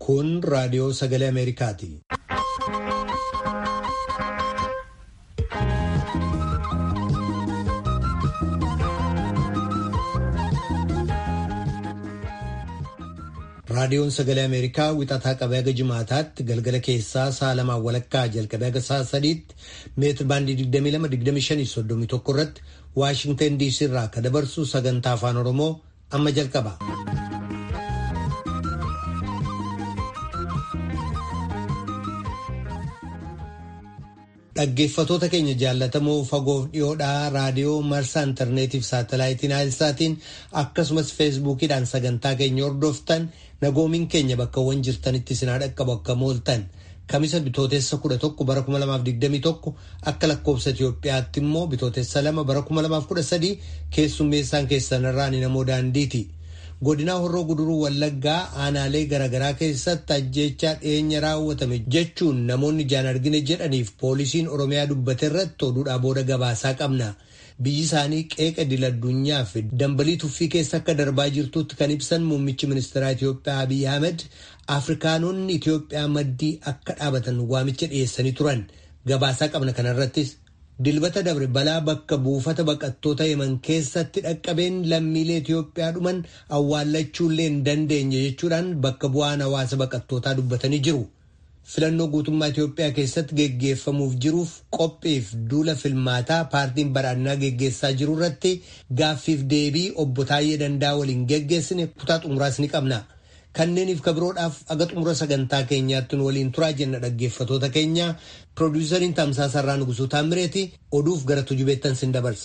Kun raadiyoo sagalee Ameerikaati. Raadiyoon sagalee Ameerikaa wixataa qabee haga jimaataatti galgala keessaa sa'a lamaan walakkaa jalqabee haga sa'a sadiitti meetir baandii 22-25-31 irratti Waashingtan DC irraa akka dabarsu sagantaa afaan Oromoo amma jalqaba. Dhaggeeffatoota keenya jaallatamoo fagoof dhiyoodhaa raadiyoo marsaa intarneetiif saatalaayitiin haayilsaatiin akkasumas feesbuukiidhaan sagantaa keenya hordoftan nagoomiin keenya bakkawwan jirtanitti sinaa dhaqqabu akka mooltan kamisa bitootessa 11 bara 2021 akka lakkoobsa Itoophiyaatti immoo bitootessa 2 bara 2013 keessummeessaan keessanirraa ni namoo daandiiti. godinaa horroo guduruu wallaggaa aanaalee garaagaraa keessatti ajjeechaa dhiyeenya raawwatame jechuun namoonni ijaan argine jedhaniif poolisiin oromiyaa dubbate irratti oduudhaa booda gabaasaa qabna biyyi isaanii qeeqa dil addunyaa fi dambalii tuffii keessa akka darbaa jirtutti kan ibsan muummichi ministeeraa Itiyoophiyaa Abiy Ahmed afrikaanonni Itiyoophiyaa maddii akka dhaabatan waamicha dhiyeessanii turan gabaasaa qabna kanarrattis. Dilbata dabre balaa bakka buufata baqattoota yeman keessatti dhaqqabeen lammiilee Itoophiyaa dhuman awwaallachuullee hin dandeenye jechuudhaan bakka bu'aan hawaasa baqattootaa dubbatanii jiru. Filannoo guutummaa Itoophiyaa keessatti geggeeffamuuf jiruuf qophiif duula filmaataa paartiin badhaadhinaa geggeessaa jiru irratti gaaffiif deebii obbo Taayyee Dandaa waliin geggeessine kutaa xumuraas ni qabna. Kanneeniif kabiroodhaaf aga xumura sagantaa keenyaatti nu waliin turaa jenna dhaggeeffatoota keenya piroodiisariin tamsaasarraa nugusuu taamireeti oduuf gara tujubeettan sin dabarsa.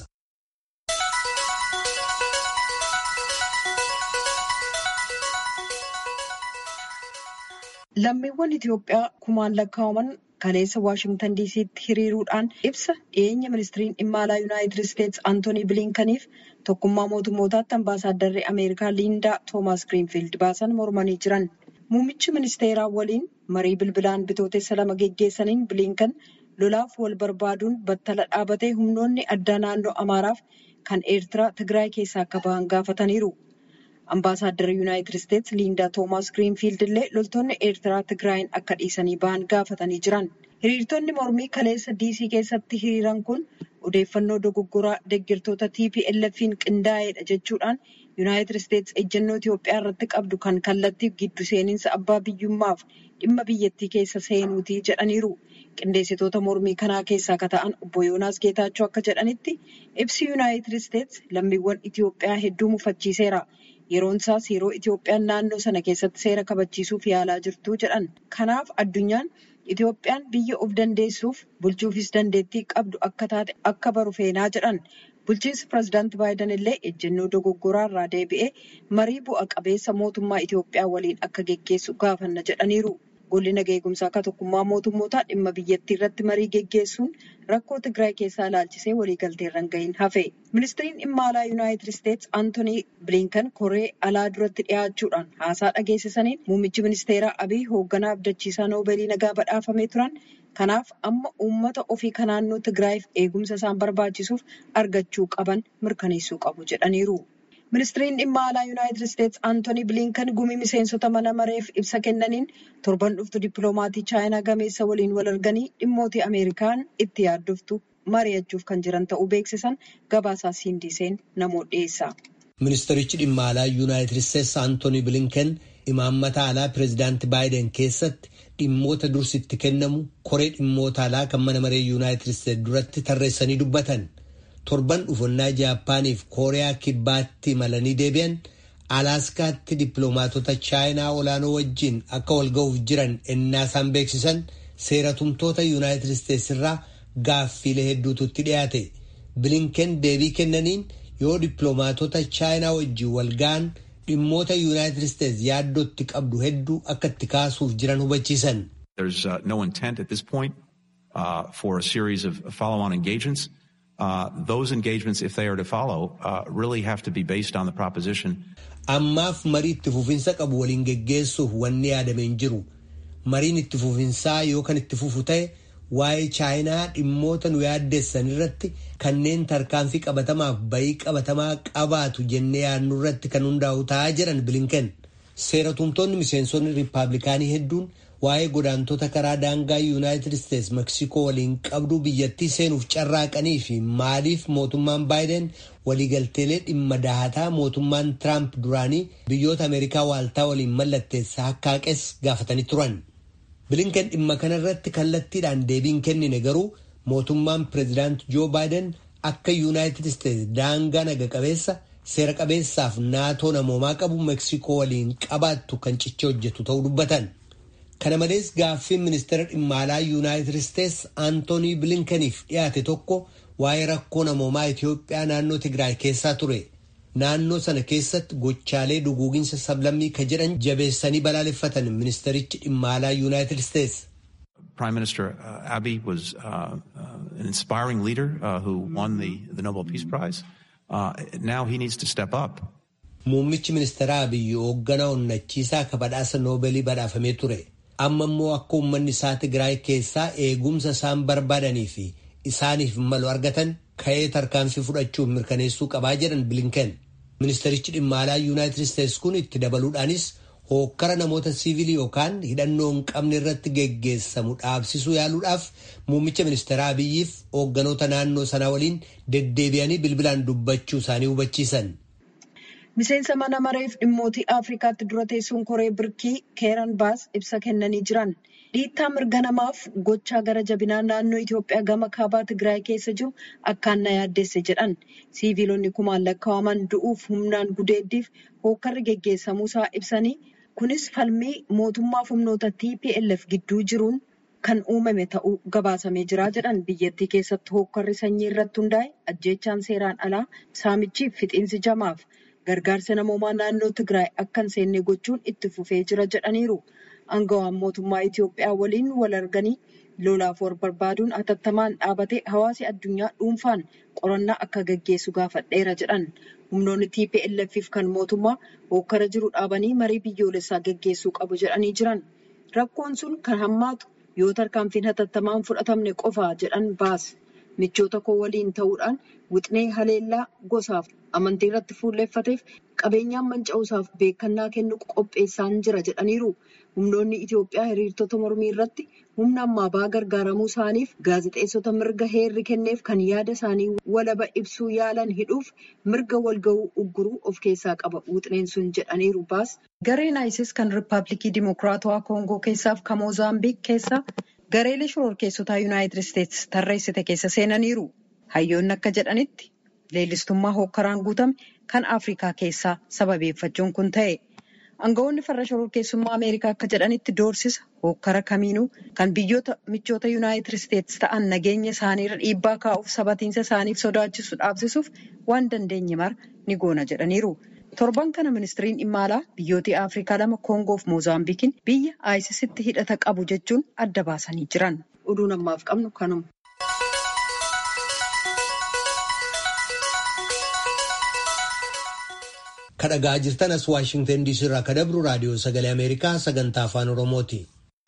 Lammiiwwan Itoophiyaa kumaan lakkaa'aman kaleessa Waashingtan diisiitti hiriiruudhaan ibsa dhiyeenya ministiriin dhimma alaa Yuunaayitid Isteetsi Antoonii Biliinkaniif tokkummaa mootummootaatti ambaasaaddarri Ameerikaa Liindaa Toomaas Giriinfiild baasan mormanii jiran. Muummichi ministeeraa waliin marii bilbilaan bitootessa lama geggeessaniin Biliinkan lolaaf wal barbaaduun battala dhaabatee humnoonni addaa naannoo Amaaraaf kan Eertiraa Tigraay keessaa akka bahan gaafataniiru. Ambaasaaddarri Yuunaayitid Isteetsi Liindaa Toomaas Giriinfiild illee loltoonni Eertiraa Tigraayin akka dhiisanii bahan gaafatanii jiran. Hiriirtonni mormii kaleessa diisii keessatti hiriiran kun odeeffannoo dogoggoraa deeggartoota TPLF'n qindaa'edha jechuudhaan Yuunaayitid Isteetsi ejjennoo Itoophiyaa irratti qabdu kan kallattiif giddu seeninsa abbaa biyyummaaf dhimma biyyattii keessa seenuutii jedhaniiru. Qindeessitoota mormii kanaa keessaa akka ta'an obbo Yoonaas Geetaachoo akka jedhanitti ibsi Yuunaayitid Isteetsi lammiiwwan Itoophiyaa hedduu mufachiiseera. Yeroon isaas yeroo Itoophiyaan naannoo sana keessatti seera kabachiisuuf yaalaa jirtu jedhan. Kanaaf addunyaan Itoophiyaan biyya of dandeessuuf bulchuufis dandeettii qabdu akka taate akka baru feenaa jedhan. Bulchiinsi pireezidaantii Baayiden illee ejjennoo dogoggoraa irraa deebi'ee marii bu'a qabeessa mootummaa Itoophiyaa waliin akka geggeessu gaafanna jedhaniiru. Golli nagaa eegumsaa akka tokkummaa mootummootaa dhimma biyyattii irratti marii geggeessuun rakkoo Tigraay keessaa ilaalchisee waliigalteerra hin gahin hafe. Ministiriin dhimma alaa Yuunaayitid Isteetsi Antoonii Bilinkan koree alaa duratti dhiyaachuudhaan haasaa dhageessisaniin muummichi ministeeraa Abiy hoogganaa abdachiisaa noobeelii nagaa badhaafamee turan. Kanaaf amma uummata ofii kan naannoo Tigraayiif eegumsa isaan barbaachisuuf argachuu qaban mirkaneessuu qabu jedhaniiru. Ministiriin dhimma alaa Yuunaayitid Isteetsi Antoonii Bilinkan gumii miseensota mana mareef ibsa kennaniin torban dhuftu dippiloomatii chaayinaa gameessa waliin wal arganii dhimmootii Ameerikaan itti yaaddoftu mari'achuuf kan jiran ta'uu beeksisan gabaasaa Siindiseen namoota dhiyeessa. Ministerichi dhimma alaa Yuunaayitid Isteetsi Antoonii Bilinkan imaammata alaa pireezidaantii Baayiden keessatti dhimmoota dursitti kennamu koree dhimmoota alaa kan mana maree Yuunaayitid Isteetsi duratti tarreessanii dubbatan. torban dhufannaa jaappaaniif kooriyaa kibbaatti malanii deebi'an alaaskaatti dippiloomaatota chaayinaa olaanoo wajjin akka wal ga'uuf jiran ennaa isaan beeksisan seeratumtoota yuunaayitid isteetsi irraa gaaffiilee hedduutu itti dhiyaate bilinken deebii kennaniin yoo dippiloomaatota chaayinaa wajjin wal ga'an dhimmoota yuunaayitid isteetsi yaaddootti qabdu hedduu akka itti kaasuuf jiran hubachiisan. There's uh, no intent at this point uh, for a series of follow-on engagements. Uh, those engagements, if they are to follow, uh, really have to be based on the proposition. Ammaaf marii itti fufinsa qabu waliin geggeessuuf wanni yaadame hin jiru. Mariin itti fufinsaa yoo kan itti fufu ta'e waa'ee chaayinaa dhimmoota nu yaaddeessan irratti kanneen tarkaanfii qabatamaaf bayii qabatamaa qabaatu jennee yaadnu irratti kan hundaa'u ta'aa jiran bilinken. seeratumtoonni miseensonni riippaabilikaanii hedduun waa'ee godaantota karaa daangaa yuunaayitid isteetsi meksikoo waliin qabduu biyyattii seenuuf carraaqanii fi maaliif mootummaan baayiden waliigalteelee dhimma dahataa mootummaan tiraamp duraanii biyyoota ameerikaa waaltaa waliin mallatteessa hakkaaqes gaafatanii turan. bilinkan dhimma kana irratti kallattiidhaan deebiin kennine garuu mootummaan pireezidaant joo baayiden akka yuunaayitid isteetsi daangaa naga qabeessa seera qabeessaaf naatoo namoomaa qabu meksikoo waliin qabaattu kan cichee hojjetu ta'uu dubbatan. kana malees gaaffiin ministeera dhimma alaa yuunaayitid isteetsi aantoonii bilinkaniif dhiyaate tokko waa'ee rakkoo namoomaa itiyoophiyaa naannoo tigraay keessaa ture naannoo sana keessatti gochaalee duguuginsa sablammii ka jedhan jabeessanii balaaleffatan ministerichi dhimma alaa yuunaayitid isteetsi. Prime Minister uh, Abiy was uh, uh, an inspiring leader who won the, the Nobel Peace Prize. now he needs to step up. Muummichi ministeera Abiy hoogganaa onnachiisaa ka badhaasa noobeelii badhaafamee ture. amma immoo akka uummanni isaa Tigraay keessaa eegumsa isaan barbaadanii fi isaaniif malu argatan ka'ee tarkaanfii fudhachuuf mirkaneessuu qabaa jedhan bilinken ministerichi dhimma alaa yuunaayitid isteetsi kun itti dabaluudhaanis hookkara namoota siivilii yookaan hidhannoo hin qabne irratti geggeessamu dhaabsisuu yaaluudhaaf muummicha ministeeraa abiyyiif hoogganoota naannoo sanaa waliin deddeebi'anii bilbilaan dubbachuu isaanii hubachiisan. Miseensa mana mareef dhimmootii Afrikaatti dura teessuun koree birkii keeran baas ibsa kennanii jiran. Dhiittaa mirga namaaf gochaa gara jabinaa naannoo Itoophiyaa gama kaabaa Tigraay keessa jiru akkaan na yaaddeesse jedhan. Siiviilonni kumaan lakkaa'aman du'uuf humnaan gudeeddiif hookkarri geggeessamuusaa ibsanii kunis falmii mootummaaf humnoota TPLF gidduu jiruun kan uumame ta'uu gabaasamee jira jedhan biyyattii keessatti hookkarri sanyii irratti hundaa'e ajjeechaan seeraan alaa saamichiif fixiinsi jamaaf. gargaarsa namoomaa naannoo Tigraay akka hin seenne gochuun itti fufee jira jedhaniiru. Aangawaan mootummaa Itoophiyaa waliin wal arganii lolaaf war barbaaduun hatattamaan dhaabatee hawaasi addunyaa dhuunfaan qorannaa akka gaggeessu gaafadheera jedhan. Humnoonni TPLF kan mootummaa hookkara jiru dhaabanii marii biyyoolessaa gaggeessuu qabu jedhanii jiran. Rakkoon sun kan hammaatu yoo tarkaanfiin hatattamaan fudhatamne qofa jedhan baas. Michoota koo waliin ta'uudhaan wixnee haleellaa gosaaf amantii irratti fuulleeffateef qabeenyaan manca'uusaaf beekannaa kennu qopheessaan jira jedhaniiru. Humnoonni Itoophiyaa hiriirtota mormii irratti humna ammaa ba'aa gargaaramuu isaaniif gaazexeessota mirga heerri kenneef kan yaada isaanii walaba ibsuu yaalan hidhuuf mirga walga'uu ugguruu of keessaa qaba wixneen sun jedhaniiru baas. Gareen ISIS kan Rippaabilikii Dimokiraatawaa Koongoo keessaaf kan Moozaambiik keessa gareelee shororkeessotaa Yuunaayitid Isteetsi tarreessite keessa seenaniiru. Hayyoonni akka jedhanitti leellistummaa hookkaraan guutame kan Afrikaa keessaa sababeeffachuun kun ta'e. Aangawoonni farra shororkeessummaa Ameerikaa akka jedhanitti doorsisa hookkara kamiinuu kan biyyoota michoota Yuunaayitid Isteetsi ta'an nageenya isaaniirra dhiibbaa kaa'uuf sabatiinsa isaaniif sodaachisu dhaabsisuuf waan dandeenye mara ni goona jedhaniiru. Torban kana ministiriin dhimma alaa biyyoota Afrikaa lama Koongoo fi Moozaambiikiin biyya ISISitti hidhata qabu jechuun adda baasanii jiran. Oduun ammaaf qabnu kanuma. kadhagaa jirtan as waashingtan diisii irraa ka dabru raadiyoo sagalee ameerikaa sagantaa afaan oromooti.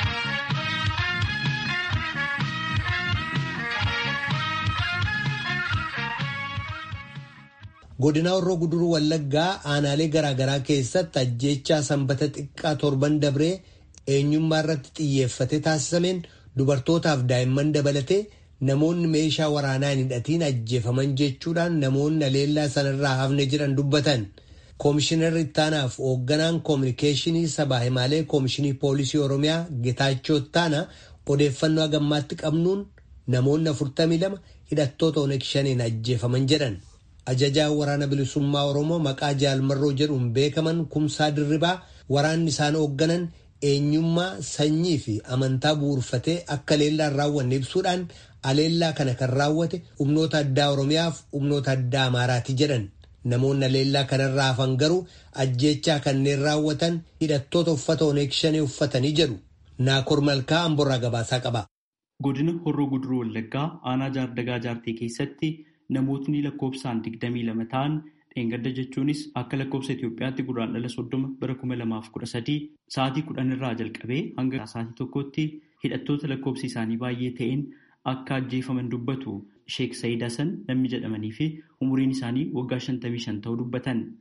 godina horroo guduruu wallaggaa aanaalee garaagaraa keessatti ajjeechaa sanbata xiqqaa torban dabree eenyummaa irratti xiyyeeffate taasisameen dubartootaaf daa'imman dabalatee namoonni meeshaa waraanaa hin hidhatiin ajjeefaman jechuudhaan namoonni aleellaa sanarraa hafne jedhan dubbatan. Koomishinarri ittaanaaf hoogganaan koominikeeshinii sabaa himaalee koomishinii poolisii oromiyaa Getaachoo Ittaanaa odeeffannoo hagammaatti qabnuun namoonni 42 hidhattoota Oneeg shaniin ajjeefaman jedhan. Ajajaa waraana bilisummaa Oromoo maqaa Jaalmarroo jedhuun beekaman kumsaa dirribaa waraanni isaan hoogganan eenyummaa sanyii fi amantaa bu'uurfatee akka aleellaan raawwanne ibsuudhaan aleellaa kana kan raawwate humnoota addaa Oromiyaaf humnoota addaa Amaaraati jedhan. Namoonni aleellaa kanarraa hafan garuu ajjeechaa kanneen raawwatan hidhattoota uffata Oneeg shanee uffatanii jedhu. Naakor Malkaa Amborraa gabaasaa qaba. Godina Horroo Guduruu Wallaggaa aanaa jaardagaa jaartii keessatti namootni lakkoofsaan digdamii lama ta'an dheengadda jechuunis akka lakkoofsa Itoophiyaatti guraandhala soddoma bara kuma lamaaf kudha sadii sa'aatii kudhan irraa jalqabee hanga sa'aatii tokkotti hidhattoota lakkoofsi isaanii baay'ee ta'een akka ajjeefaman dubbatu Sheek Sayid Hasan namni jedhamanii fi umuriin isaanii waggaa shantamii shan ta'uu dubbatan.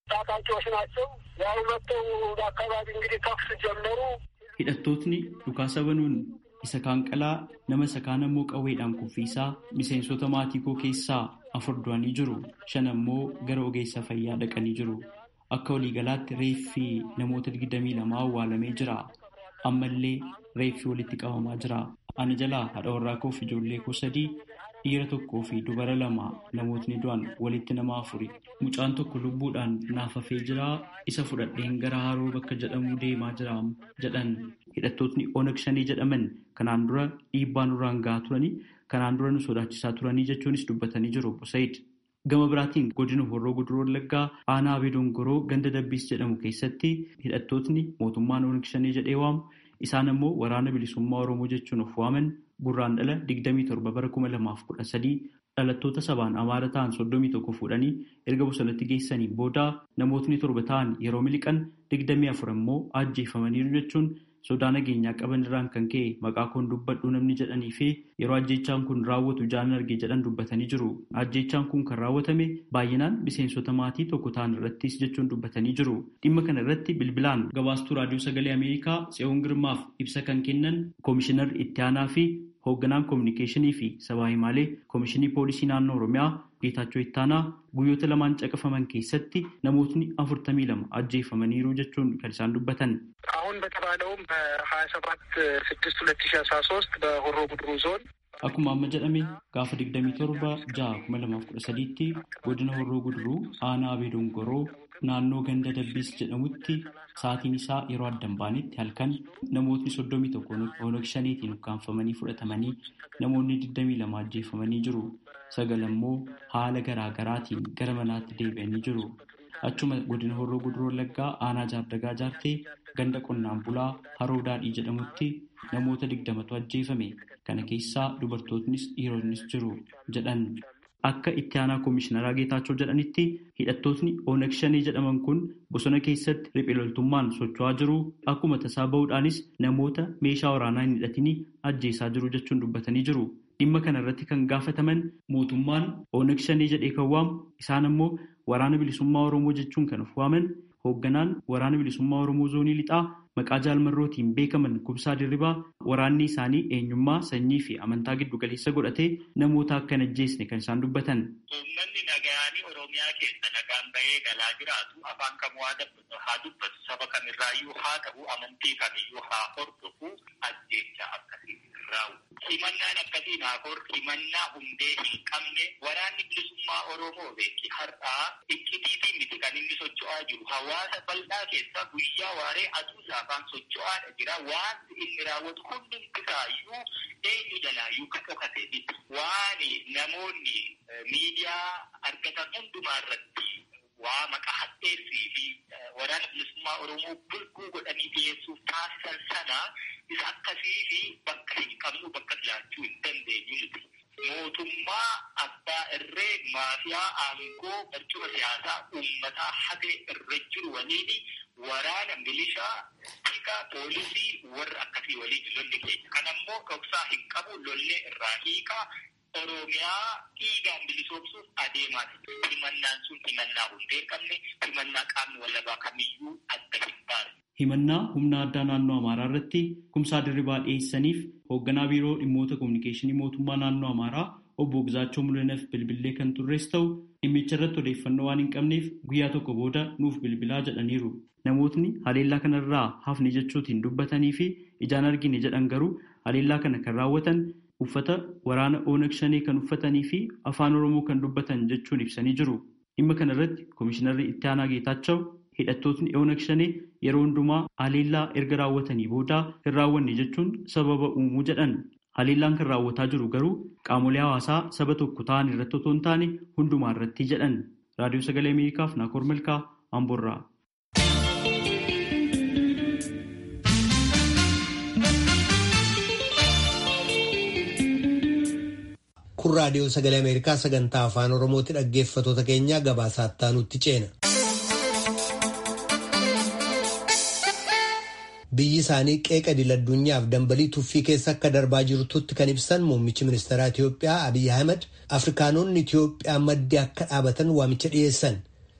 ታጣቂዎች ናቸው። ያው መጥተው በአካባቢ እንግዲህ ተኩስ ጀመሩ። hidhattootni dhukaasa banuun isa kaan qalaa nama isa kaan ammoo qawweedhaan kuffiisaa miseensota maatii koo keessaa afur du'anii jiru shan ammoo gara ogeessa fayyaa dhaqanii jiru akka waliigalaatti reeffi namoota digdamii lamaa awwaalamee jira ammallee reeffi walitti qabamaa jira ana jalaa haadha warraa koo fi ijoollee koo sadii dhiira tokkoo fi dubara lama namootni du'an walitti nama afuri mucaan tokko lubbuudhaan naaf hafee jira isa fudhadheen gara haroo bakka jedhamuu deemaa jira jedhan hidhattootni onag shanii jedhaman kanaan dura dhiibbaa nurraan gahaa turanii kanaan dura nu sodaachisaa turanii jechuunis dubbatanii jiru obbo Said. Gama biraatiin godina horroo guduroo wallaggaa aanaa abee dongoroo ganda dabbiis jedhamu keessatti hidhattootni mootummaan onag shanii jedhee waamu isaan ammoo waraana bilisummaa oromoo jechuun of waaman gurraan dhala 27 bara 2013 dhalattoota sabaan amaara ta'an 31 fuudhanii erga bosonatti geessanii booda namootni torba ta'an yeroo miliqan 24 immoo ajjeefamaniiru jechuun sodaa nageenyaa qaban irraan kan ka'e maqaa koon dubbadhu namni jedhanii fi yeroo ajjeechaan kun raawwatu jaalan arge jedhan dubbatanii jiru. Ajjeechaan kun kan raawwatame baay'inaan miseensota maatii tokko ta'an irrattis jechuun dubbatanii jiru. Dhimma kana irratti bilbilaan gabaastuu raadiyoo sagalee Ameerikaa Tseyoon Girmaaf ibsa kan kennan koomishinar itti aanaa fi hoogganaan koominikeeshinii fi sabaa himaalee koomishinii poolisii naannoo Oromiyaa Geetaachoo Ittaanaa guyyoota lamaan caqafaman keessatti namootni afurtamii lama ajjeefamaniiru jechuun kan isaan dubbatan. አሁን በተባለውም በሀያ ሰባት ስድስት ሁለት ሺ አስራ ሶስት በሆሮ ጉድሩ ዞን Akkuma amma jedhame gaafa 27 ja'a 2013tti godina horroo guduruu aanaa abee dongoroo naannoo ganda dabbiis jedhamutti sa'aatiin isaa yeroo addan baanetti halkan namootni 31 onag shaniitiin ukkaanfamanii fudhatamanii namoonni 22 ajjeefamanii jiru. Sagal ammoo haala garaa garaatiin gara manaatti deebi'anii jiru. Achuma godina horroo guduroo wallaggaa aanaa jaardagaa jaartee ganda qonnaan bulaa haroo daadhii jedhamutti namoota digdamatu ajjeefame. Kana keessaa dubartootnis dhiironnis jiru jedhan. Akka itti aanaa koomishinaraa Geetaachoo jedhanitti hidhattootni Onag Shanee jedhaman kun bosona keessatti riphee loltummaan socho'aa jiru. Akkuma tasaa bahuudhaanis namoota meeshaa waraanaa hin hidhatini ajjeesaa jiru jechuun dubbatanii jiru. Dhimma kana irratti kan gaafataman mootummaan Onag Shanee jedhee kan waamu isaan ammoo waraana bilisummaa Oromoo jechuun kan of waaman hoogganaan waraana bilisummaa Oromoo zoonii lixaa maqaa jaalmarrootiin beekaman Kubsaa Dirribaa waraanni isaanii eenyummaa sanyii fi amantaa giddu galeessa godhatee namoota akka hin ajjeesne kan isaan dubbatan. Uummanni nagayaanii Oromiyaa keessa nagaan bahee galaa jiraatu afaan kamuu haa dubbatu saba kamirraayyuu haa ta'u amantii kamiyyuu haa hordofu ajjeecha akkasii raawwatu. Himannaan akkasiin haa hor himannaa hundee hin qabne waraanni bilisummaa Oromoo beeki har'aa iccitiitiin miti kan inni socho'aa jiru hawaasa bal'aa keessa guyyaa waaree aduu saafaan socho'aadha jira wanti inni raawwatu hundi isaayyuu eenyu jalaayyuu kan dhokate miti waan namoonni miidiyaa argatan hundumaa irratti waa maqaa hadheessii fi waraana bilisummaa Oromoo bulguu godhanii dhiyeessuuf taasisan sana isa akkasii fi bakka hin qabnu bakka jiraachuu hin dandeenyu nuti. Mootummaa abbaa irree maafiyaa aangoo barcuma siyaasaa uummataa hatee irra jiru waliin waraana milishaa tika poolisii warra akkasii waliin lolli keenya. Kan ammoo dhoksaa hin qabu lollee irraa hiikaa Oromiyaa dhiigaan bilisoomsuuf adeemaa jira. Himannaan sun himannaa hundee hin qabne himannaa qaamni walabaa kamiyyuu adda hin baane. Himannaa humna addaa naannoo Amaaraa irratti kumsaa dirribaa dhiyeessaniif hoogganaa biiroo dhimmoota kominikeeshinii mootummaa naannoo Amaaraa obbo Gizaachoo Mul'inaaf bilbilee kan turres ta'u dhimmicha irratti odeeffannoo waan hin qabneef guyyaa tokko booda nuuf bilbilaa jedhaniiru. Namootni haleellaa kanarraa hafni jechuutiin dubbatanii fi ijaan argine jedhan garuu haleellaa kana kan raawwatan uffata waraana Onag Shanee kan uffatanii fi afaan Oromoo kan dubbatan jechuun ibsanii jiru. Dhimma kana irratti Komishinarri Itti Aanaa Geetaachoo hidhattootni Onag Shanee yeroo hundumaa haleellaa erga raawwatanii booda hin raawwanne jechuun sababa uumuu jedhan. Haleellaan kan raawwataa jiru garuu qaamolee hawaasaa saba tokko ta'an irratti otoo hin taane hundumaa irratti jedhan. Raadiyoo Sagalee Ameerikaaf Naakoor Malkaa Amboorraa. Kun raadiyoo sagalee Ameerikaa sagantaa afaan Oromooti dhaggeeffatoota keenyaa gabaasaa nutti ceena. Biyyi isaanii qeeqa idil-addunyaaf dambalii tuffii keessa akka darbaa jirtutti kan ibsan muummichi ministeeraa Itiyoophiyaa Abiyyi Ahmed Afrikaanonni Itiyoophiyaa maddii akka dhaabatan waamicha dhiyeessan.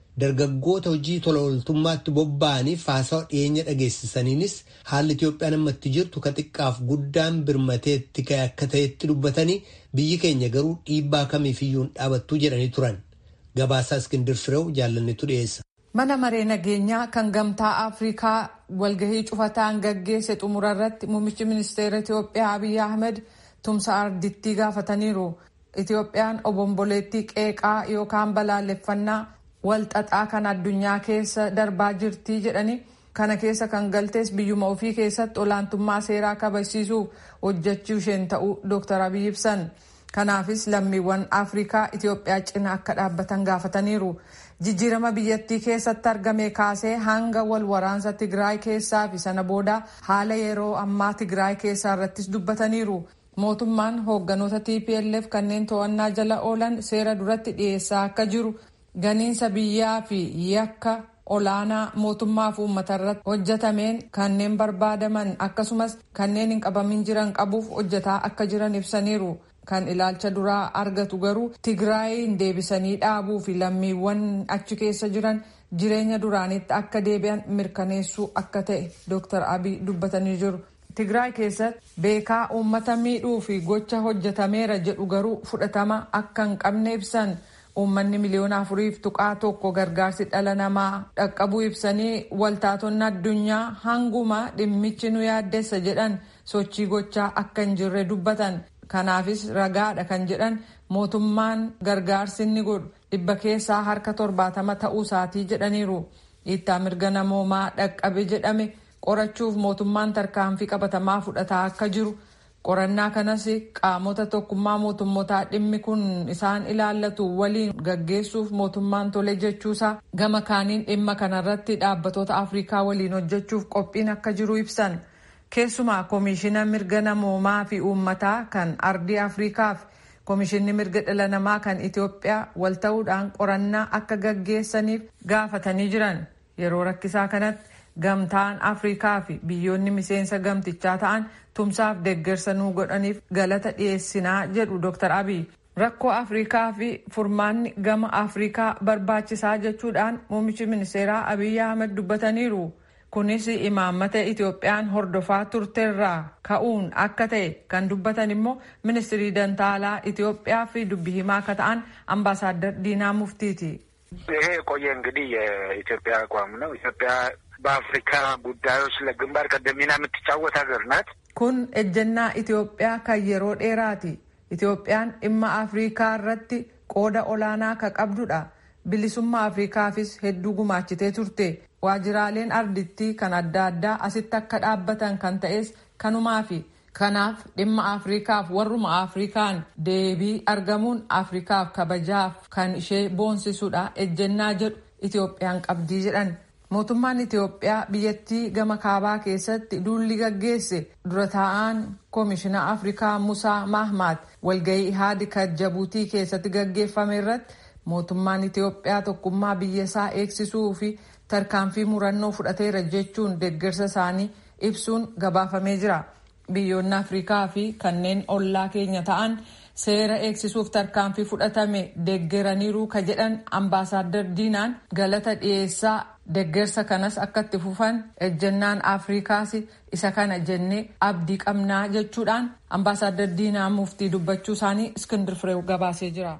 dargaggoota hojii tola ooltummaatti bobba'aniif haasawa dhiyeenya dhageessisaniinis haalli Itoophiyaan ammatti jirtu ka xiqqaaf guddaan birmateetti ka'e akka ta'etti dubbatanii biyyi keenya garuu dhiibbaa kamiifiyyuu hin dhaabattuu jedhanii turan. Gabaasaa Iskindir Fireew jaalannetu dhiyeessa. Mana maree nageenyaa kan gamtaa Afrikaa walgahii cufataan gaggeesse xumura irratti muummichi ministeera Itoophiyaa Abiy Ahmed tumsa ardittii gaafataniiru. Itoophiyaan obomboleettii qeeqaa yookaan balaaleffannaa walxaxaa kan addunyaa keessa darbaa jirti jedhanii kana keessa kan galtees biyyuma ofii keessatti olaantummaa seeraa kabachiisuuf hojjechuu isheen ta'uu Dr. Abiy ibsan. Kanaafis lammiiwwan Afrikaa Itoophiyaa cina akka dhaabbatan gaafataniiru. Jijjiirama biyyattii keessatti argame kaasee hanga wal waraansa Tigraay keessaa fi sana booda haala yeroo ammaa Tigraay keessaa irrattis dubbataniiru. Mootummaan hoogganoota TPLF kanneen to'annaa jala oolan seera duratti dhiyeessaa akka jiru ganiinsa biyyaa fi yakka olaanaa mootummaa fi uummata irratti hojjetameen kanneen barbaadaman akkasumas kanneen hin qabamin jiran qabuuf hojjetaa akka jiran ibsaniiru. Kan ilaalcha duraa argatu garuu Tigraayin deebisanii dhaabuu fi lammiiwwan achi keessa jiran jireenya duraanitti akka deebi'an mirkaneessuu akka ta'e Dr. Abiy dubbatanii jiru. Tigraay keessatti beekaa uummata miidhuu fi gocha hojjetameera jedhu garuu fudhatama akka hin qabne ibsan. Uummanni miliyoona afuriif tuqaa tokko gargaarsi dhala namaa dhaqqabuu ibsanii waltaatonni addunyaa hanguma dhimmichi nu yaaddessa jedhan sochii gochaa akka hin jirre dubbatan. Kanaafis ragaadha kan jedhan mootummaan gargaarsi inni godhu dhibba keessaa harka torbaatama ta'uu isaatii jedhaniiru. Dhiittaa mirga namoomaa dhaqqabe jedhame qorachuuf mootummaan tarkaanfii qabatamaa fudhataa akka jiru. Qorannaa kanas qaamota tokkummaa mootummootaa dhimmi kun isaan ilaallatu waliin gaggeessuuf mootummaan tole jechuusaa gama kaaniin dhimma kanarratti dhaabbatoota Afrikaa waliin hojjechuuf qophiin akka jiru ibsan. Keessumaa koomishina mirga namoomaa fi uummataa kan ardii Afrikaaf koomishinni mirga dhala namaa kan Itoophiyaa wal ta'uudhaan qorannaa akka gaggeessaniif gaafatanii jiran. Yeroo rakkisaa kanatti gamtaan Afrikaa fi biyyoonni miseensa gamtichaa ta'an tumsaaf deeggarsa nuu godhaniif galata dhiyeessinaa jedhu Dr. Abiy. Rakkoo Afrikaa fi furmaanni gama Afrikaa barbaachisaa jechuudhaan muummichi ministeeraa Abiy Ahmed dubbataniiru. Kunis imaammata Itoophiyaan hordofaa turteerraa ka'uun akka ta'e kan dubbatan immoo ministirii dantaalaa Itoophiyaa fi dubbi himaa akka ta'an አምባሳደር ዲና ሙፍቲቲ ይሄ የቆየ እንግዲህ የኢትዮጵያ አቋም ነው። ኢትዮጵያ በአፍሪካ ጉዳዮች ለግንባር ቀደም ሚና የምትጫወት ሀገር ናት። kun ejjennaa Itoophiyaa kan yeroo dheeraati. Itoophiyaan dhimma Afrikaa irratti qooda olaanaa ka qabdudha. Bilisummaa Afrikaafis hedduu gumaachitee turte. Waajiraaleen ardittii kan adda addaa asitti akka dhaabbatan kan ta'es kanumaafi. Kanaaf dhimma Afrikaaf warruma Afrikaan deebii argamuun Afrikaaf kabajaaf kan ishee boonsisudha ejjennaa jedhu Itoophiyaan qabdii jedhan. Mootummaan Itoophiyaa biyyattii gama kaabaa keessatti duulli gaggeesse dura taa'aan koomishina Afrikaa Musaa Mahmaad walgahii haadika Jabuutii keessatti gaggeeffame irratti mootummaan Itoophiyaa tokkummaa biyya isaa eegsisuu fi tarkaanfii murannoo fudhateera jechuun deeggarsa isaanii ibsuun gabaafamee jira. Biyyoonni Afrikaa fi kanneen ollaa keenya ta'an seera eegsisuuf tarkaanfii fudhatame deeggaraniiru ka jedhan ambaasaaddar diinaan galata dhiyeessaa deeggarsa kanas akka itti fufan ejjennaan afrikaas isa kana jennee abdii qabnaa jechuudhaan ambaasaaddar diinaa muftii dubbachuu isaanii iskindir fireew gabaasee jira.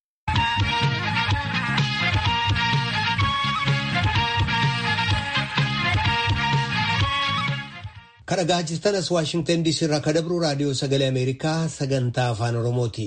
kadhagaa jirtan as waashingtan diisii irraa kadabru raadiyoo sagalee ameerikaa sagantaa afaan oromooti.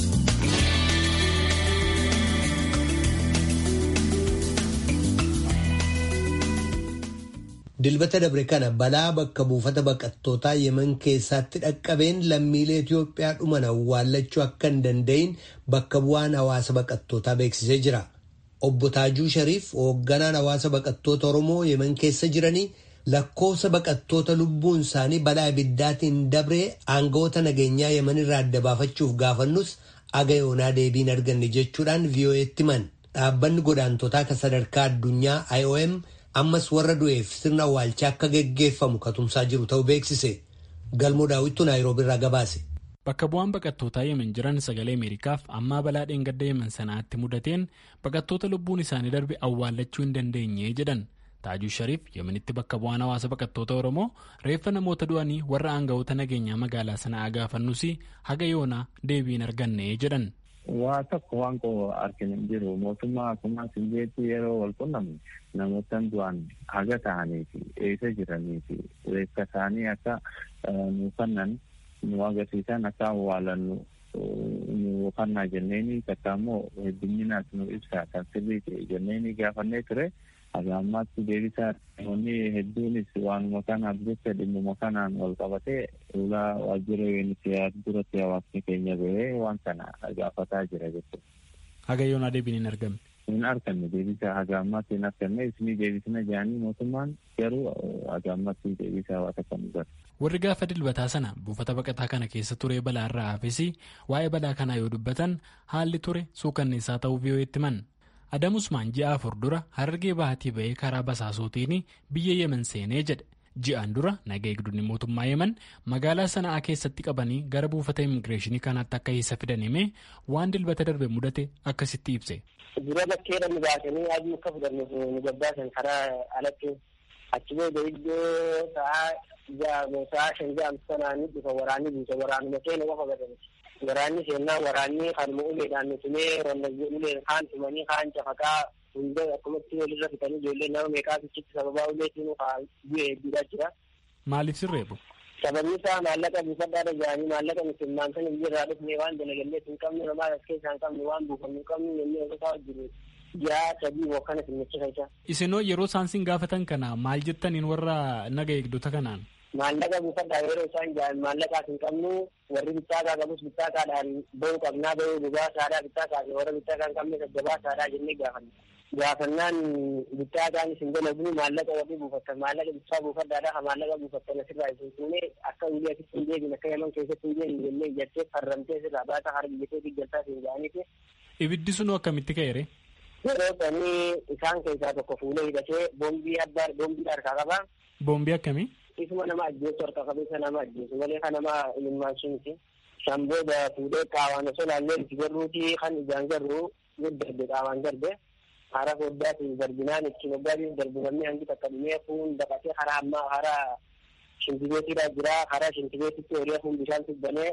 dilbata dabre kana balaa bakka buufata baqattootaa yeman keessatti dhaqqabeen lammiilee Itoophiyaa dhuman awwaallachuu akka hin danda'in bakka bu'aan hawaasa baqattootaa beeksisee jira. Obbo Taajuu Shariif hoogganaan hawaasa baqattoota Oromoo yeman keessa jiranii lakkoofsa baqattoota lubbuun isaanii balaa ibiddaatiin dabree aangawoota nageenyaa yeman irraa adda baafachuuf gaafannus aga yoonaa deebiin arganne jechuudhaan VOA'tti himan. Dhaabbanni godaantotaa kan sadarkaa addunyaa IOM ammas warra du'eef sirna awwaalchaa akka geggeeffamu katumsaa jiru ta'uu beeksise. Galmoo daawwittuu Naayiroobi irraa gabaase. Bakka bu'aan baqattootaa yemen jiran sagalee Ameerikaaf ammaa balaa dheengadda yemen sanaatti mudateen baqattoota lubbuun isaanii darbe awwaallachuu hin dandeenye jedhan. Taajuu Shariif yemenitti bakka bu'aan hawaasa baqattoota Oromoo reeffa namoota du'anii warra aanga'oota nageenyaa magaalaa sanaa gaafannuus haga yoonaa deebii hin arganne jedhan. Waa tokko waan koo arginu hin jiru mootummaa akkuma sinjeetti yeroo wal qunnamne namootaan du'an haga ta'anii fi eessa jiranii fi reeffa isaanii akka nu kennan nu agarsiisan akka awwaalannu nu kannaa jenneeni takka immoo hedduminaas nu ibsa kan sirrii ta'e jenneeni gaafannee ture. Haga ammaatti deebisaa namoonni hedduunis waanuma kanaaf jecha dhimmuma kanaan wal qabatee ulaa waajjira yuuniseef duratti hawaasni keenya bahee waan kana gaafataa jira jechuudha. Haga yoonaa deebiin hin argamne. Hin arganne deebisaa haga ammaatti hin arganne isinii deebisina jedhanii mootummaan garuu haga ammaatti deebisaa waa takka nu gara. Warri gaafa dilbataa sana buufata baqataa kana keessa ture balaa irraa hafes waa'ee balaa kanaa yoo dubbatan haalli ture suukanneessaa ta'uu vii'oo'eetti himan. Adam Usmaan ji'a afur dura harargee bahatii ba'ee karaa basaasootiin biyya yemen seenee jedhe. Ji'aan dura naga eegdonni mootummaa yemen magaalaa sana'aa keessatti qabanii gara buufata immigireeshinii kanaatti akka isa fidan himee waan dilbata darbe mudate akkasitti ibse. Dura bakkeedha nu baasanii adii akka fudhannuuf nu gabbaasan karaa alatti achi booda iddoo sa'aa shan ja'amtu sanaanii dhufa waraanni buusa waraanuma keenya qofa gadamti. Waraanni seennaa waraanni kanuma uleedhaan nutumee wallagge uleen kaan tumanii kaan cafaqaa hunda akkumatti walirra fitanii ijoollee nama meeqaa fichitti sababaa uleetiin bu'ee hedduudhaa jira. Maaliif sirreebu? Sababni isaa maallaqa buufadhaa dhaga'anii maallaqa musulmaan sana biyyarraa dhufnee waan dalagallee hin qabne namaa as keessaa hin qabne waan buufannu hin qabne jennee osotaa jiru. Ji'a sadii bokkana simmichisa isa. Isinoo yeroo isaan sin gaafatan kana maal jettaniin warra naga eegdota kanaan? maallaqa buufadhaa yeroo isaan jedhan maallaqaas hin qabnu warri bittaakaa qabus bittaakaadhaan bahuu qabnaa bahuu dhugaasaadhaa bittaakaadhaan warra bittaakaa hin qabne gabbaasaadhaa jennee gaafanna. Gaafannaan bittaakaanis hin dalagu maallaqa warri buufattan maallaqa bittaa buufadhaadhaa maallaqa buufattan asirraa isin fuunee akka ulii asitti hin deebine akka yaman keessatti hin deebine jennee ijaartee farramtee sirraa baata harki jettee diggaltaa siin jedhaniiti. Ibiddi sunoo akkamitti ka'eere? Yeroo sanii isaan keessaa tokko fuulee hidhatee boombii abbaa boombii harkaa qaba. Boombii akkamii? isuma nama ajjeesu harka qabeessa nama ajjeesu malee kan nama ilmaansu miti. San booda fuudhee qaawaan osoo laallee itti garruuti kan ijaan garru darbe qaawaan darbe. Hara foddaatiin darbinaan itti moggaatiin darbinamni hangi takka dhumee fuun daqatee karaa ammaa karaa shintibeetiidhaa jira karaa shintibeetitti horii fuun bishaan tubbanee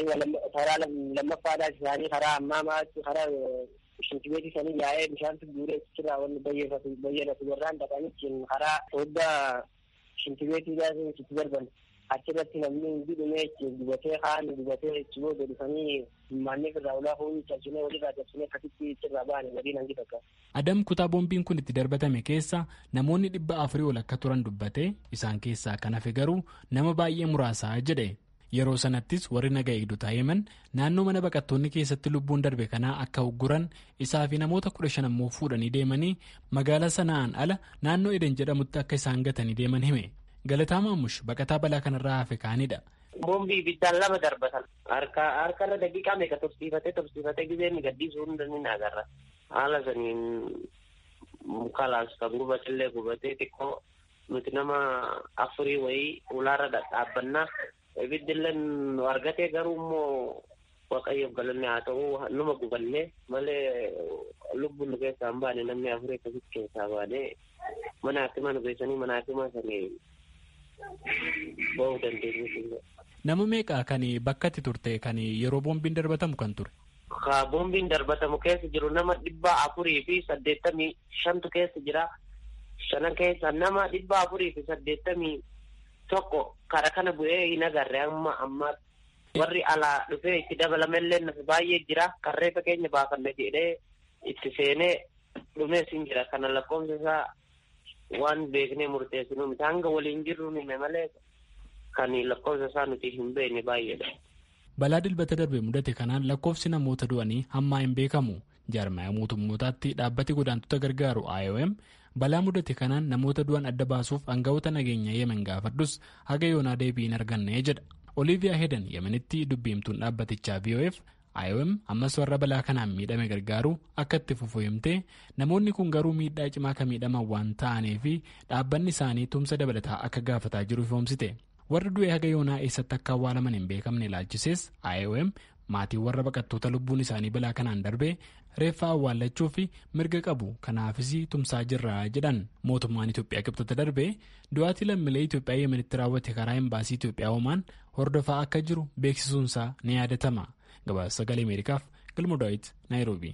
karaa lammaffaadhaas isaanii karaa ammaa maatti karaa shintibeetii sanii yaa'ee bishaan tubbuuree ichirraa wanni bayyadatu warraan dhaqanii karaa foddaa shintibeetiidhaan itti darban achirratti namni hundi dhumee itti gubatee kaan gubatee itti booda dhufanii maanneef irraa ulaa fuunii cabsinee walirraa cabsinee akkasitti ichirraa ba'anii gadiin hangi takka. Adam kutaa boombiin kun itti darbatame keessa namoonni dhibba afurii ol akka turan dubbatee isaan keessaa kan hafe garuu nama baay'ee muraasaa jedhe. Yeroo sanattis warri naga eegdotaa yemen naannoo mana baqattoonni keessatti lubbuun darbe kanaa akka ugguran isaa fi namoota kudha shan ammoo fuudhanii deemanii magaalaa sana'aan ala naannoo eden jedhamutti akka isaan gatanii deeman hime. Galataa Maamush baqataa balaa kanarraa hafe kaanidha. Boombii ibiddaan lama darbatan harka harkarra daqiiqaa meeqa tursiifatee tursiifatee gizee inni gaddisuu hunda ni agarra. Haala saniin mukalaas kan gubatillee gubatee xiqqoo nuti nama afurii wayii ulaarra dhaabbannaa. ibiddillee nu argatee garuu immoo waaqayyoof galanne haa ta'u numa gubannee malee lubbuun nu keessaa hin baane namni afurii akkasitti keessaa baane mana hakimaa nu geessanii mana hakimaa sanii ba'uu dandeenyu. Nama meeqa kan bakka itti turte kan yeroo boombiin darbatamu kan ture? Ka boombiin darbatamu keessa jiru nama dhibba afurii fi saddeettamii shantu keessa jira. Shanan keessa nama dhibba afurii fi saddeettamii tokko kara kana bu'ee hin agarre amma amma warri alaa dhufee itti dabalamellee nafi baay'ee jira karreefa keenya baafanne jedhee itti seenee dhumees hin jira kana lakkoofsa isaa waan beeknee murteessinu miti hanga waliin jirru hime malee kan lakkoofsa isaa nuti hin beekne baay'eedha. Balaa dilbata darbe mudate kanaan lakkoofsi namoota du'anii hammaa hin beekamu. Jaarmaya mootummootaatti dhaabbati godaantota gargaaru IOM balaa mudate kanaan namoota du'an adda baasuuf aangawoota nageenya yemen gaafadhus haga yoonaa deebii hin arganne jedha. Oliiviyaa Hedan yemenitti dubbiimtuun dhaabbatichaa VOF IOM ammas warra balaa kanaan miidhame gargaaru akka itti fufu himtee namoonni kun garuu miidhaa cimaa kan miidhaman waan ta'aniif dhaabbanni isaanii tumsa dabalataa akka gaafataa jiru ifoomsite. warri du'e haga yoonaa eessatti akka awwaalaman hin beekamne ilaalchisees IOM maatiin warra baqattoota lubbuun isaanii balaa kanaan darbee reeffaa awwaallachuu fi mirga qabu kanaafis tumsaa jirra jedhan mootummaan Itoophiyaa qibxata darbee du'aatii lammiilee Itoophiyaa yemenitti raawwate karaa embaasii Itoophiyaa homaan hordofaa akka jiru beeksisuunsaa ni yaadatama gabaasa sagalee ameerikaaf galma daawit naayiroobii.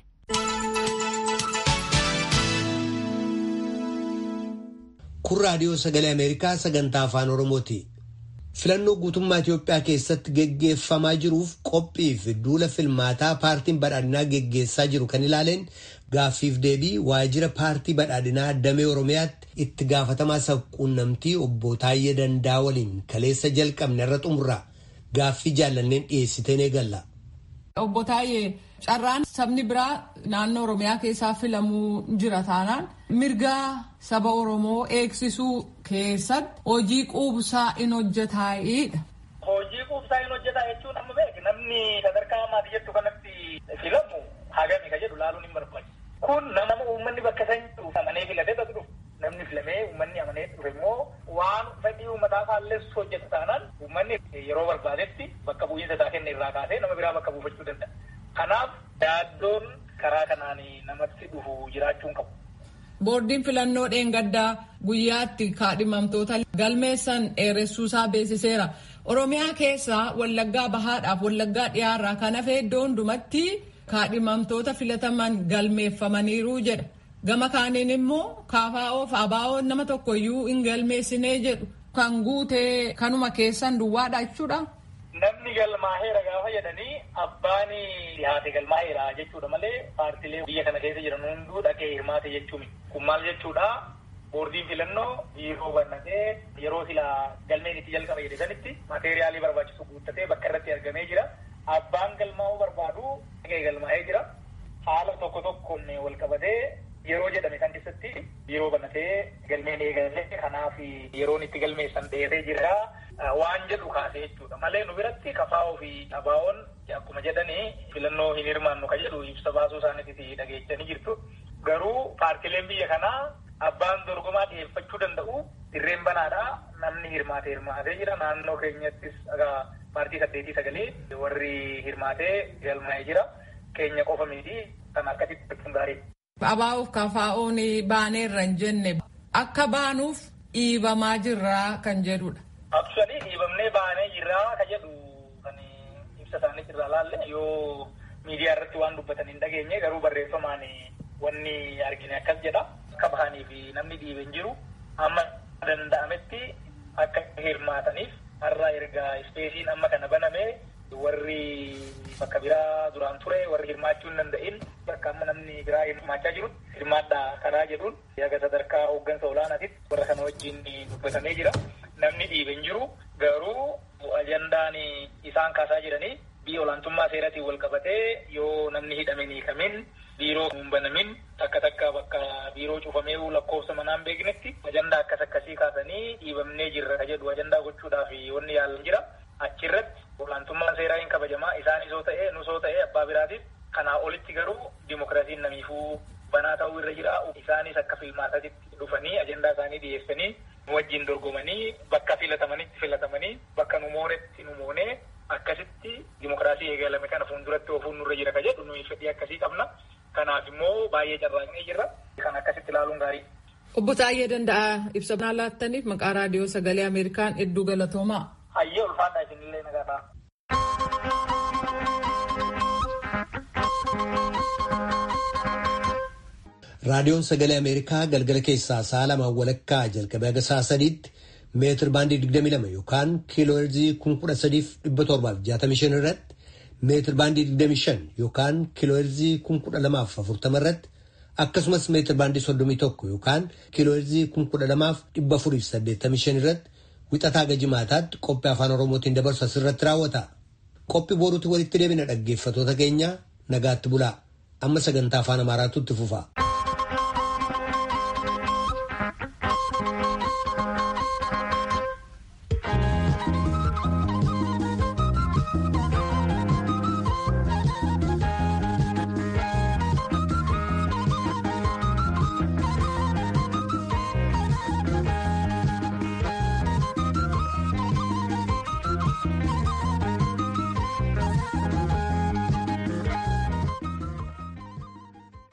kun raadiyoo sagalee ameerikaa sagantaa afaan oromooti filannoo guutummaa itiyoophiyaa keessatti geggeeffamaa jiruuf qophii fi duula filmaataa paartiin badhaadhinaa geggeessaa jiru kan ilaaleen gaaffiif deebii waajjira paartii badhaadhinaa damee oromiyaatti itti gaafatamaa sabquunnamtii obbo Taayyee Dandaa waliin kaleessa jalqabne irra xumurra gaaffii jaallanneen dhiyeessitee eegalla. Obbo Taayyee carraan sabni biraa naannoo oromiyaa keessaa filamuu jira taanaan mirga saba oromoo eegsisuu keessatti hojii quubsaa in hojjetaa'edha. Hojii quubsaa in hojjetaa jechuun amma beek namni sadarkaa ammaati jettu kanatti filamu hagami ka jedhu laaluun hin barbaachisu. Kun nama uummanni bakka san jiru amanee filatee tas dhufu. Namni filamee uummanni amanee dhufe immoo waan fedhii uummataa faalleessu hojjeta taanaan uummanni yeroo barbaadetti bakka bu'iinsa isaa kenne irraa kaasee nama biraa bakka buufachuu danda'a. Kanaaf yaaddoon karaa kanaan namatti dhufu jiraachuun qabu. Boordiin filannoo dheengaddaa guyyaatti kaadhimamtoota galmeessan dheeressuusaa beeksiseera. Oromiyaa keessaa wallaggaa bahaadhaaf wallaggaa dhiyaarraa kan hafe iddoo hundumatti kaadhimamtoota filataman galmeeffamaniiru jedha. Gama kaaniin immoo kaafaa'oo fi abaa'oon nama tokkoyyuu hin galmeessinee jedhu kan guutee kanuma keessan duwwaadha jechuudha. Namni galmaaheera gaafa jedhanii abbaan dhihaate galmaaheera jechuudha malee paartilee biyya kana keessa jiran hunduu dhaqee hirmaate jechuun kun maal jechuudha boordiin filannoo biiroo bannatee yeroo silaa galmeen itti jalqaba jedhe sanitti mateeriyaalii barbaachisu guuttatee bakka irratti argamee jira abbaan galmaa'uu barbaadu dhaqee galmaa'ee jira haala tokko tokkoon wal qabatee yeroo jedhame kan keessatti biiroo bannatee galmeen eegalee kanaaf yeroon itti galmeessan dheeree jira. waan jedhu kaase jechuudha malee nu biratti kafaa'oo fi abaa'oon akkuma jedhanii filannoo hin hirmaannu ka jedhu ibsa baasuu isaaniitti dhageechanii jirtu garuu paartileen biyya kanaa abbaan dorgomaa dhiyeeffachuu danda'u dirreen banaadha namni hirmaate hirmaatee jira naannoo keenyattis paartii saddeetii sagalee warri hirmaatee galmaa'ee jira keenya qofa miti kan akkasitti jechuun gaarii. Abaa'uuf kafaa'oon baaneerra hin jenne akka baanuuf dhiibamaa jirraa kan jedhudha. Actually dhiibamnee baanee jirraa ka jedhu kan ibsa isaanii irraa laalle yoo miidiyaa irratti waan dubbatan hin dhageenye garuu barreeffamaan wanni argine akkas jedha. Akka bahanii fi namni dhiibe hin jiru amma danda'ametti akka hirmaataniif har'a erga ispeesiin amma kana baname warri bakka biraa duraan ture warri hirmaachuu hin danda'in bakka amma namni biraa hirmaachaa jirutti hirmaadhaa karaa jedhuun yaga sadarkaa hooggansa olaanaatitti warra kana wajjin dubbatamee jira. namni dhiibe hin jiru garuu ajandaan isaan kaasaa jiranii biyya olaantummaa seeratiin wal qabatee yoo namni hidhame ni kamin biiroo hin banamin takka takka bakka biiroo cufamee lakkoofsa manaan beeknetti ajandaa akkas akkasii kaasanii dhiibamnee jirra jedhu ajandaa gochuudhaaf wanni yaalan jira achirratti olaantummaan seeraa hin kabajamaa isaanis yoo ta'e nus yoo ta'e abbaa biraatiif kanaa olitti garuu dimokiraasiin namiifuu banaa ta'uu irra jira isaanis akka filmaatatti dhufanii ajandaa isaanii dhiyeessanii nu wajjin dorgomanii bakka filatamanitti filatamanii bakka nu moonetti nu moonee akkasitti dimokiraasii eegalame kana fuulduratti ofuun nurra jira ka jedhu nuyi fedhii akkasii qabna. Kanaaf immoo baay'ee carraaqnee jirra. Kan akkasitti ilaaluun gaarii. Obbo Taayyee Danda'a ibsa naa laattaniif maqaa raadiyoo sagalee Ameerikaan hedduu galatoomaa. Hayyee ulfaadhaa isinillee nagaadhaa. raadiyoon sagalee ameerikaa galgala keessaa sa'a lamaan walakkaa jalqabee haga sa'a sadiitti meetir baandii 22 yookaan kiiloo heerzii 13,765 irratti meetir baandii 25 yookaan kiiloo heerzii 1240 irratti akkasumas meetir baandii 31 yookaan kiiloo heerzii 12,485 irratti wixataa gajimaataatti qophii afaan oromootiin dabarsu asirratti raawwata. Qophii booruutti walitti deebina dhaggeeffatoota keenya nagaatti bulaa amma sagantaa afaan amaaraatu itti fufa.